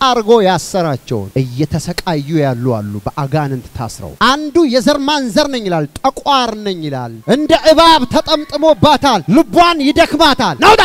አርጎ ያሰራቸውን እየተሰቃዩ ያሉ አሉ፣ በአጋንንት ታስረው። አንዱ የዘር ማንዘር ነኝ ይላል፣ ጠቋር ነኝ ይላል። እንደ እባብ ተጠምጥሞባታል፣ ልቧን ይደክማታል። ናውጣ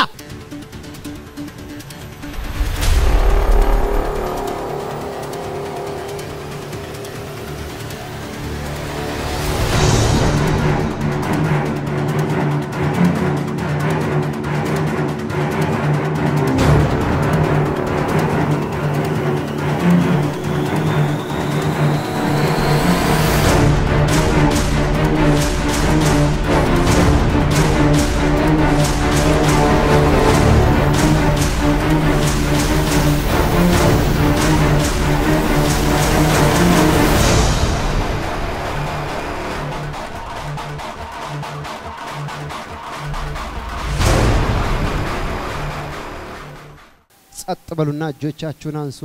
ጸጥ በሉና እጆቻችሁን አንሱ።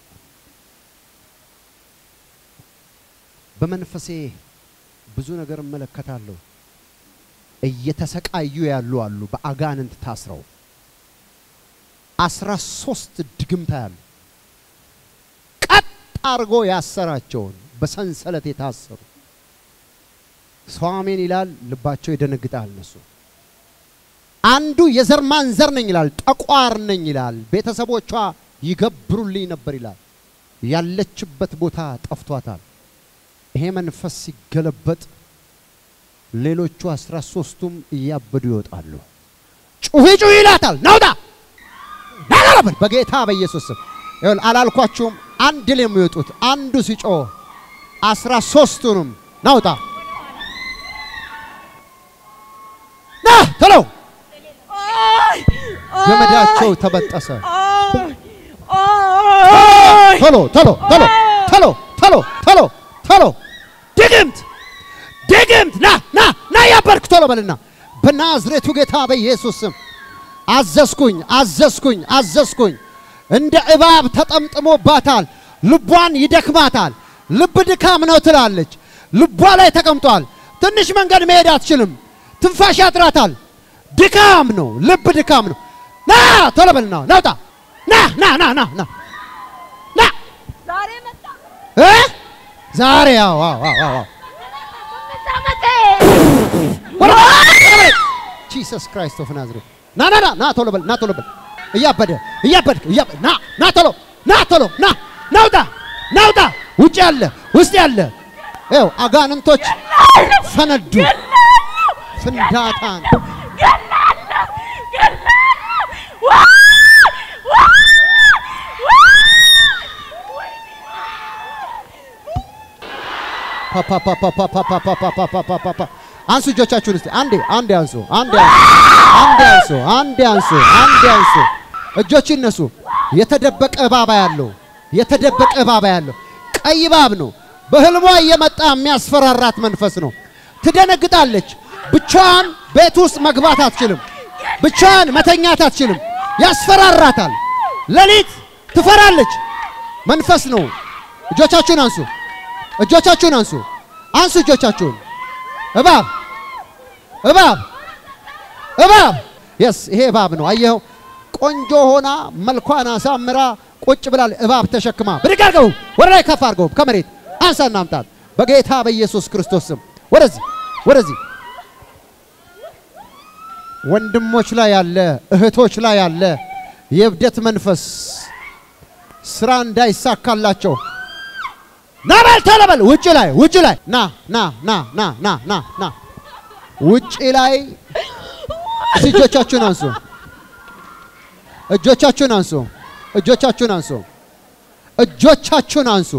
በመንፈሴ ብዙ ነገር እመለከታለሁ። እየተሰቃዩ ያሉ አሉ፣ በአጋንንት ታስረው አስራ ሶስት ድግምታ ያሉ ቀጥ አርጎ ያሰራቸውን በሰንሰለት የታሰሩ ሰው አሜን ይላል፣ ልባቸው ይደነግጣል። እነሱ አንዱ የዘር ማንዘር ነኝ ይላል፣ ጠቋር ነኝ ይላል። ቤተሰቦቿ ይገብሩልኝ ነበር ይላል። ያለችበት ቦታ ጠፍቷታል። ይሄ መንፈስ ሲገለበጥ ሌሎቹ አስራ ሶስቱም እያበዱ ይወጣሉ። ጩሂ ጩሂ ይላታል። ናውጣ ናላላበል በጌታ በኢየሱስ ስም ይሁን። አላልኳችሁም? አንድ ላይ የሚወጡት አንዱ ሲጮህ አስራ ሶስቱንም ናውጣ ና ቶሎ ገመዳቸው ተበጠሰ። ቶሎ ቶሎ ቶሎ ቶሎ ቶሎ ቶሎ ቶሎ ድግምት ድግምት ና ና ና ያበርክ ቶሎ በልና በናዝሬቱ ጌታ በኢየሱስ ስም አዘዝኩኝ አዘዝኩኝ አዘዝኩኝ። እንደ እባብ ተጠምጥሞባታል፣ ልቧን ይደክማታል። ልብ ድካም ነው ትላለች። ልቧ ላይ ተቀምጧል። ትንሽ መንገድ መሄድ አትችልም። ትንፋሽ ያጥራታል። ድካም ነው፣ ልብ ድካም ነው። ና ቶሎ በልና ናውጣ ና ና ና ና ና ና ዛሬ መጣ። እ ዛሬ አዎ አዎ አዎ አዎ አምስት ዓመቴ ጂሰስ ክራይስት ኦፍ ናዝሬት ና ና ና ና ቶሎ በል ና ቶሎ በል እያበደ እያበድክ እያበ- ና ና ቶሎ ና ቶሎ ና ናውጣ ናውጣ ውጭ ያለ ውስጥ ያለ ይኸው አጋንንቶች ፈነዱ ፍንዳታን ገላለሁ ገላለሁ። ዋ ዋ ዋ ፓፓፓፓፓፓፓፓፓፓፓፓፓ አንሱ እጆቻችሁን እስቲ አንዴ አንዴ አንሱ አንዴ አንሱ አንዴ አንሱ አንዴ አንሱ አንዴ አንሱ እጆች ይነሱ የተደበቀ እባባ ያለው የተደበቀ እባባ ያለው ቀይ እባብ ነው በህልሟ እየመጣ የሚያስፈራራት መንፈስ ነው ትደነግጣለች ብቻዋን ቤት ውስጥ መግባት አትችልም ብቻዋን መተኛት አትችልም ያስፈራራታል ሌሊት ትፈራለች መንፈስ ነው እጆቻችሁን አንሱ እጆቻችሁን አንሱ አንሱ እጆቻችሁን እባብ እባብ እባብ የስ ይሄ እባብ ነው አየኸው ቆንጆ ሆና መልኳን አሳምራ ቁጭ ብላል እባብ ተሸክማ ብድግ አድርገው ወደ ላይ ከፍ አድርገው ከመሬት አንሳና አምጣት በጌታ በኢየሱስ ክርስቶስ ስም ወደዚህ ወደዚህ ወንድሞች ላይ ያለ እህቶች ላይ ያለ የእብደት መንፈስ ስራ እንዳይሳካላቸው ና በል ቶሎ በል ውጭ ላይ ውጭ ላይ ና ና ና ና ና ና ና ውጭ ላይ እስቲ እጆቻችሁን አንሱ እጆቻችሁን አንሱ እጆቻችሁን አንሱ እጆቻችሁን አንሱ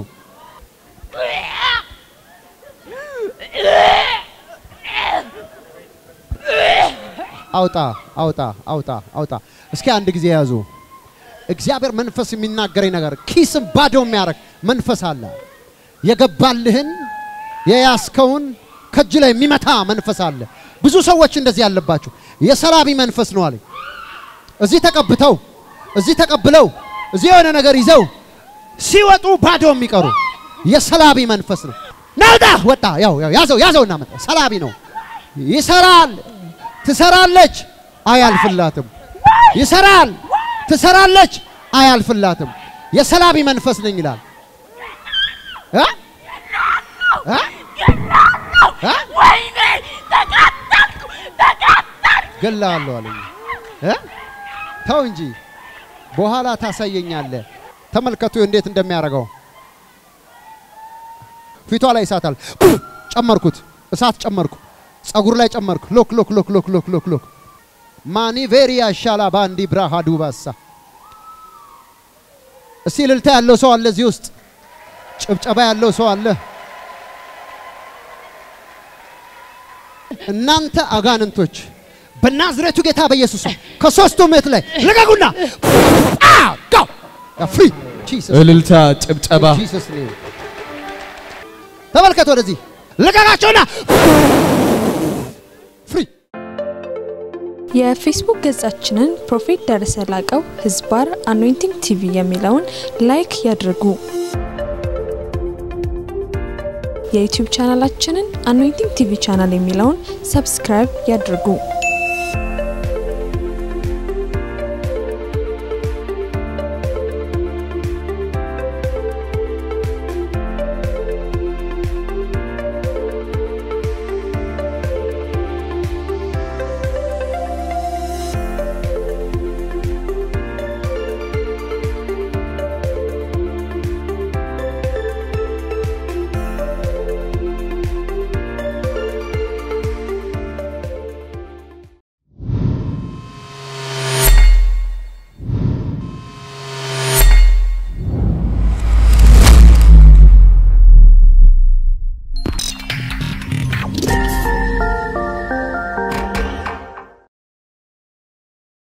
አውጣ አውጣ አውጣ አውጣ እስኪ አንድ ጊዜ ያዙ እግዚአብሔር መንፈስ የሚናገረኝ ነገር ኪስም ባዶ የሚያደርግ መንፈስ አለ የገባልህን የያዝከውን ከእጅ ላይ የሚመታ መንፈስ አለ ብዙ ሰዎች እንደዚህ ያለባቸው የሰላቢ መንፈስ ነው አለኝ እዚህ ተቀብተው እዚህ ተቀብለው እዚህ የሆነ ነገር ይዘው ሲወጡ ባዶ የሚቀሩ የሰላቢ መንፈስ ነው ናውጣ ወጣ ያው ያው ያዘው ያዘውና መጣ ሰላቢ ነው ይሰራል ትሰራለች አያልፍላትም ይሰራል ትሰራለች አያልፍላትም የሰላቢ መንፈስ ነኝ ይላል። እ? እ? እ? ወይኔ ተቃጠልኩ ተቃጠልኩ። ገላለሁ አለኝ። እ? ተው እንጂ በኋላ ታሳየኛለህ። ተመልከቱ እንዴት እንደሚያደርገው ፊቷ ላይ እሳታል። ጨመርኩት፣ እሳት ጨመርኩ፣ ጸጉር ላይ ጨመርኩ። ሎክ ሎክ ሎክ ሎክ ሎክ ሎክ ሎክ ማኒ ቬሪያ ሻላ ባንዲ ብራሃ ዱባሳ እስቲ እልልታ ያለው ሰው አለ እዚህ ውስጥ፣ ጭብጨባ ያለው ሰው አለ። እናንተ አጋንንቶች በናዝሬቱ ጌታ በኢየሱስ ስም ከሶስቱ ምት ላይ ልቀቁና ፍሪ እልልታ፣ ጭብጨባ ጂሰስ ኔም ተመልከት፣ ወደዚህ ልቀቃቸውና ፍሪ የፌስቡክ ገጻችንን ፕሮፌት ደረሰ ላቀው ህዝባር አኖይንቲንግ ቲቪ የሚለውን ላይክ ያድርጉ። የዩቲዩብ ቻናላችንን አኖይንቲንግ ቲቪ ቻናል የሚለውን ሰብስክራይብ ያድርጉ።